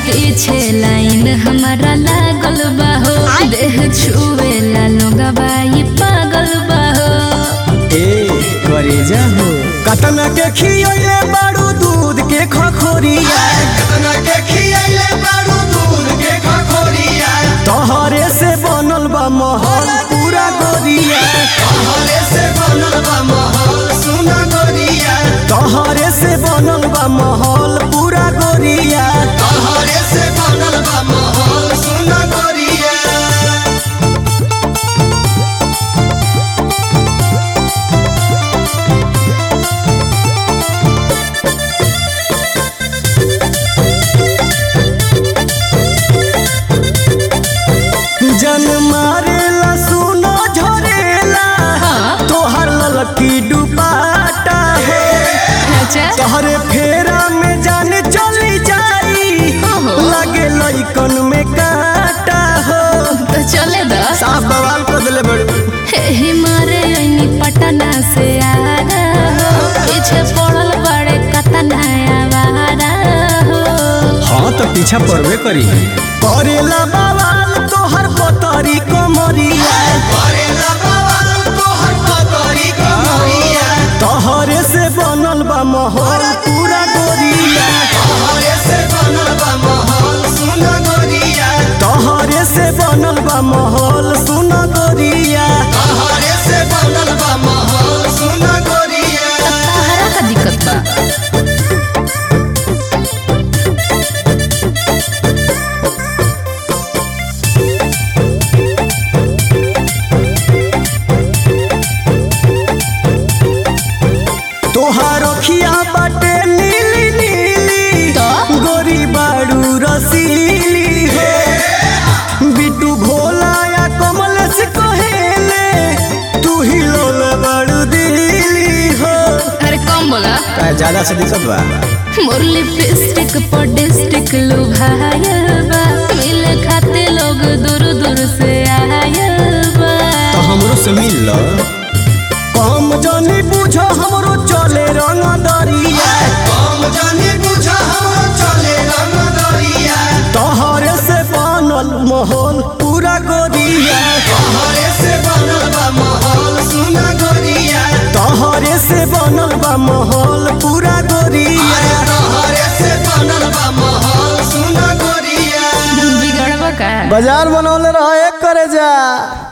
पीछे लाइन हमारा लागल बा हो देह छुएला लोगवा ई पागल बा हो ए करेजा हो कतना के खियले बारू दूध के खखोरिया कतना के खियैले बारू दूध के खखोरिया तोहरे से बनल बा महल पूरा गोरिया तोहरे से बनल बा महल सुना गोरिया तोहरे से बनल बा महल पूरा गोरिया तोहरे से बनल बा महल सुना गोरिया जन मारेला सुनो झरेला तोहर ललकी डुबाटा है अच्छा तोहरे फेरा में जान चली जाई ओहो। लगे लइकन में काटा हो तो चले दा साफ बवाल कर दिले बड़ू हे मारे ऐनी पटना से आ रहा हो पीछे पड़ल बड़े कतना आवारा हो हाँ तो पीछा पड़बे करी करेला बवाल तोहर पतरी कमरिया करेला बवाल तोहर पतरी कमरिया तोहरे से बनल बा महल पूरा गोरिया तोहरे से बनल बा महल सुना गोरिया तोहरे से बनल बा महल सुन गोरिया तोहरे से बनल बा महल सुना गोरिया तहरा का दिक्कत बा तोहार अखिया बाटे नीली नीली तो? गोरी बाड़ू रसीली हो बिटू भोला या कमल से कहेले तू ही लोल बाड़ू दिली हो अरे कम बोला ज्यादा से दिक्कत बा मोर लिपस्टिक पर डिस्ट्रिक्ट लुभायल बा मिले खाते लोग दूर दूर से आयल बा तो हमरो से मिल लो कम जानी पूछो हमरो चले रंग दरिया हम जानी बुझा हमरो चले रंग दरिया तोहरे से बनल महल पूरा गोरिया तोहरे से बनल बा महल सुना गोरिया तोहरे से बनल बा महल पूरा गोरिया तोहरे से बनल बा महल सुना गोरिया बिगड़बा का बाजार बनौले रहा एक करे जा